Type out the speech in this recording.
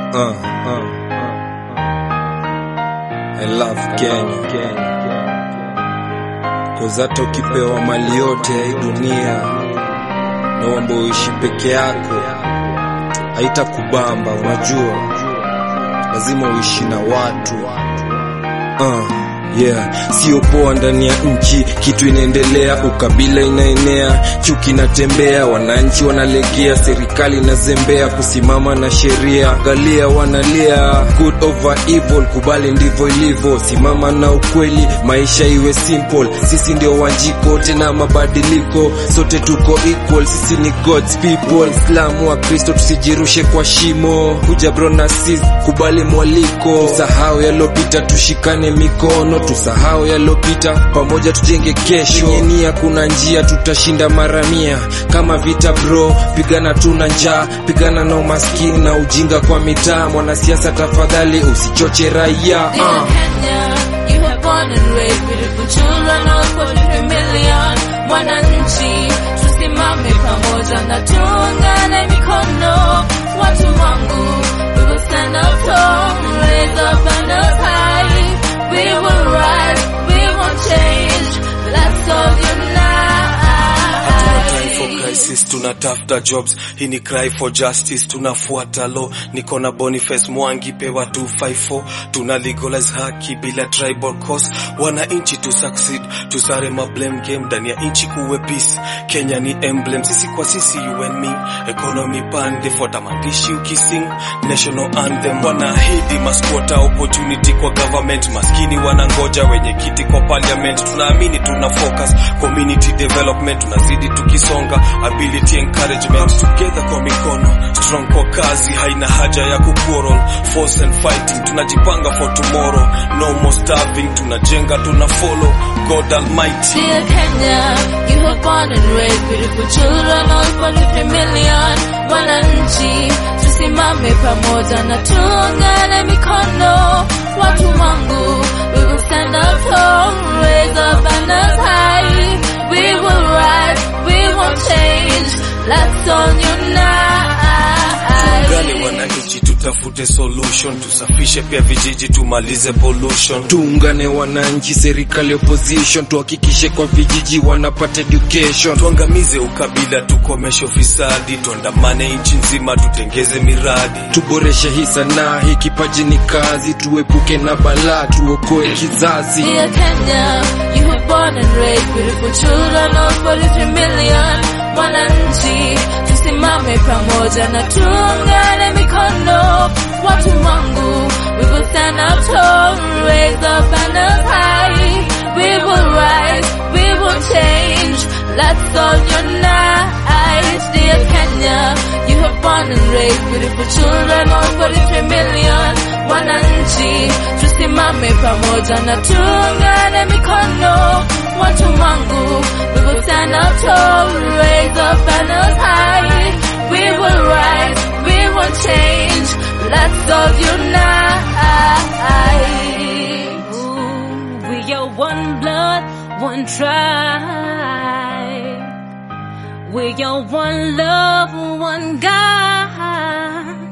Uh, uh, I love Kenya. Cause hata ukipewa mali yote ya hii dunia naomba uishi peke yako, haitakubamba. Unajua, lazima uishi na watu uh. Yeah, sio poa ndani ya nchi, kitu inaendelea, ukabila inaenea, chuki inatembea, wananchi wanalegea, serikali inazembea kusimama na sheria, angalia wanalia, good over evil, kubali ndivyo ilivyo, simama na ukweli, maisha iwe simple, sisi ndio wanjiko tena mabadiliko, sote tuko equal, sisi ni God's people, Islamu wa Kristo, tusijirushe kwa shimo, kuja bro na sis, kubali mwaliko, tusahau yalopita, tushikane mikono tusahau yalopita, pamoja tujenge kesho. Yenye nia kuna njia, tutashinda mara mia. Kama vita bro, pigana tuna njaa, pigana na umaskini na ujinga kwa mitaa. Mwanasiasa tafadhali usichoche raia Dear uh. Kenya, you have born and raised beautiful children of 43 million. Mwananchi, tusimame pamoja na tuungane mikono. Watu wangu, we will stand up tall, raise up banners high. We will rise, we will change. Let's all Hatuna time for unite. crisis, tunatafuta jobs. Hii ni cry for justice, tunafuata law. Niko na Boniface Mwangi, pewa 254. Tuna legalize haki bila tribal cause. Wananchi tu succeed, tusare ma blame game ndani ya nchi kuwe peace. Kenya ni emblem, sisi kwa sisi, you and me. Economy pande, fuata maandishi ukising. National anthem, wanaahidi masquota opportunity kwa government. Maskini wanangoja wenye kiti kwa parliament. Tunaamini tuna focus community development, tunazidi tukisonga ability encouragement together kwa mikono strong kwa kazi, haina haja ya kuquarrel force and fighting. Tunajipanga for tomorrow, no more starving. Tunajenga, tuna follow God Almighty. Dear Kenya, you have born and raised beautiful children of 43 million. Wananchi, tusimame pamoja na tuungane mikono. Watu wangu, we will stand up tall, raise up banners high. We will rise, we will change. Let's all Tuungane unite. wananchi, tutafute solution, tusafishe pia vijiji, tumalize pollution. Tuungane wananchi, serikali, opposition, tuhakikishe kwa vijiji wanapata education. Tuangamize ukabila, tukomeshe ufisadi, tuandamane nchi nzima, tutengeze miradi. Tuboreshe hii sanaa, hii kipaji ni kazi, tuepuke na balaa, tuokoe kizazi. Dear Kenya, you have born and raised beautiful children of 43 million. Wananchi, tusimame pamoja na tuungane mikono. Watu wangu, we will stand up tall, raise up banners high. We will rise, we will change. Let's all unite. Dear Kenya, you have born and raised beautiful children of 43 million. Wananchi, tusimame pamoja na tuungane mikono. Watu wangu, we will stand up tall, raise up banners high. We will rise, we will change. Let's all unite. Ooh, we are one blood, one tribe. We are one love, one God.